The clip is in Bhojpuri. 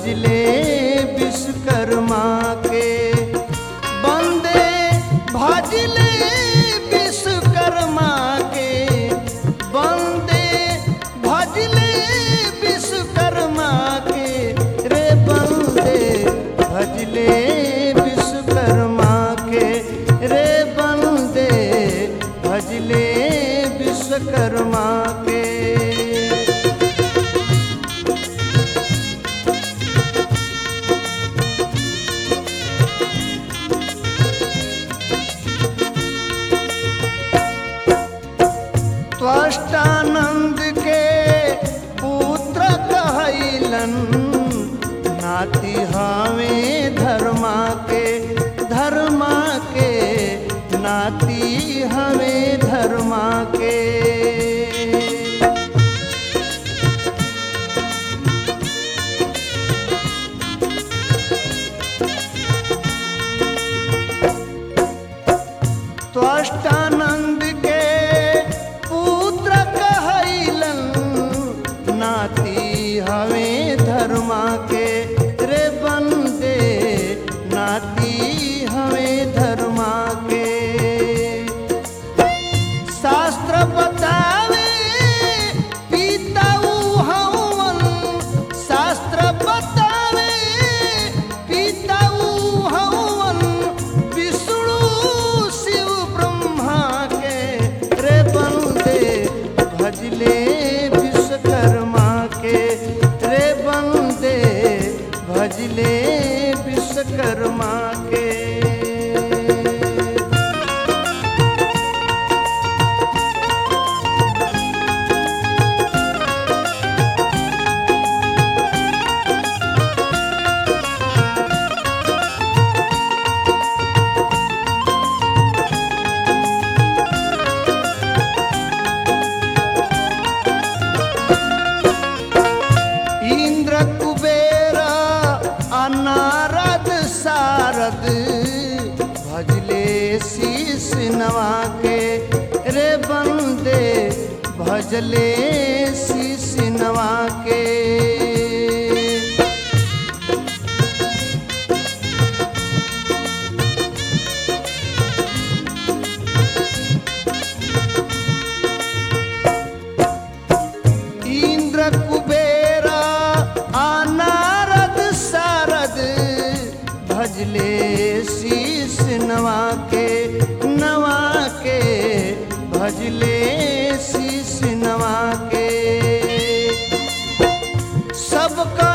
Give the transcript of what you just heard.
भजले विश्वकर्मा के बंदे भजले विश्वकर्मा के बंदे भजले विश्वकर्मा के रे बंदे भजले विश्वकर्मा के रे बंदे भजले विश्वकर्मा के त्वष्टानंद के पुत्र कहलन नाती हवे धर्मा के धर्मा के नाती हवे धर्मा के त्वष्टानंद के पुत्र कहलन नाती हवे धर्मा के रे बंदे नाती हवे धर्मा के शास्त्र बतावे पिताऊ हवन शास्त्र बतावे पिताऊ हवन विष्णु शिव ब्रह्मा के रे बंदे भजले विश्वकर्मा के रे बंदे भजले विश्वकर्मा के इंद्र कुबेर अनारद सारद भजले शीश नवा के रे बंदे भजले शीश नवा के इंद्र कुबेर अनारद सारद भजले शीश नवा के नवा के भजले शीश नवा के सबका